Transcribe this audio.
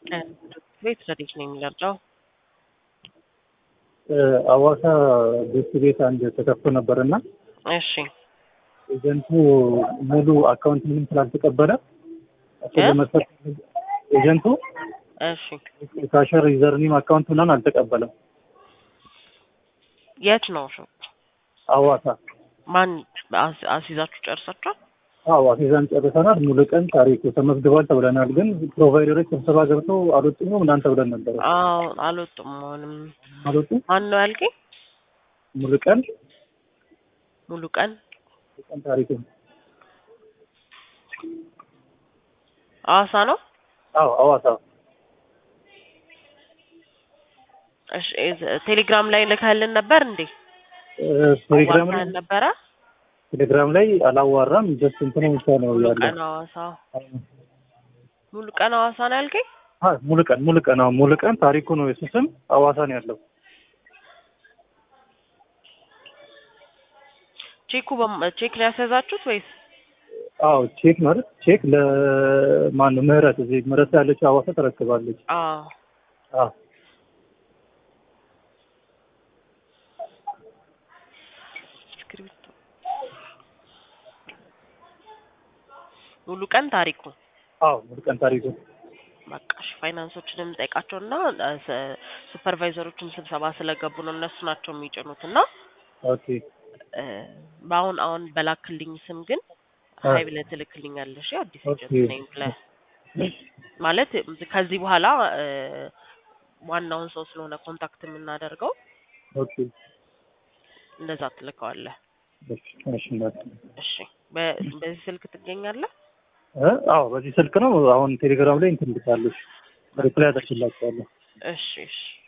ቤት ረዲት ነው የሚለርዳው አዋሳ ቤት ቤት አንድ ተከፍቶ ነበር እና እሺ ኤጀንቱ ሙሉ አካውንት ምንም ስላልተቀበለ እሱ እ? ለመስጠት ኤጀንቱ እሺ ካሸር ዩዘርኒም አካውንት ምናምን አልተቀበለም። የት ነው ሾፕ አዋሳ ማን አስ- አስይዛችሁ ጨርሳችኋል አዎ አስይዘን ጨርሰናል። ሙሉ ቀን ታሪኩ ተመዝግቧል ተብለናል። ግን ፕሮቫይደሮች ስብሰባ ገብተው አልወጡም እናንተ ብለን ነበረ። አዎ አልወጡም አሁንም አልወጡም። ማን ነው ያልከኝ ሙሉ ቀን ሙሉ ቀን ሙሉ ቀን ታሪኩ ሐዋሳ ነው አዎ አዋሳ እሺ እዝ- ቴሌግራም ላይ ልከህልን ነበር እንዴ እ፣ ቴሌግራም ላይ አዋሳን ነበረ ቴሌግራም ላይ አላዋራም። ጀስት እንትኑ ብቻ ነው ሙሉ ያለው። ቀን ሐዋሳ ሙሉ ቀን ሐዋሳ ነው ያልከኝ አዎ ሙሉ ቀን ሙሉ ቀን አዎ ሙሉ ቀን ታሪኩ ነው የሱ ስም አዋሳ ነው ያለው። ቼኩ በም- ቼክ ነው ያስያዛችሁት ወይስ አዎ ቼክ ማለት ቼክ ለማን ነው ምህረት እዚህ ምህረት ያለችው አዋሳ ተረክባለች። አዎ አዎ እስክሪብቶ ሙሉ ቀን ታሪኩ አዎ ሙሉ ቀን ታሪኩ በቃ እሺ ፋይናንሶችንም ጠይቃቸውና ሱፐርቫይዘሮችም ስብሰባ ስለገቡ ነው እነሱ ናቸው የሚጭኑት እና ኦኬ እ፣ በአሁን አሁን በላክልኝ ስም ግን አ- ሀይ ብለህ ትልክልኛለሽ አዲስ ኦኬ። ኤጀንት ነኝ ብለህ ማለት ከዚህ በኋላ እ፣ ዋናውን ሰው ስለሆነ ኮንታክት የምናደርገው ኦኬ እንደዛ ትልከዋለህ እሺ እሺ እናት እሺ በ- በዚህ ስልክ ትገኛለህ እ አዎ በዚህ ስልክ ነው አሁን ቴሌግራም ላይ እንትን ልካለሽ ሪፕላይ አደርግላችኋለሁ። እሺ እሺ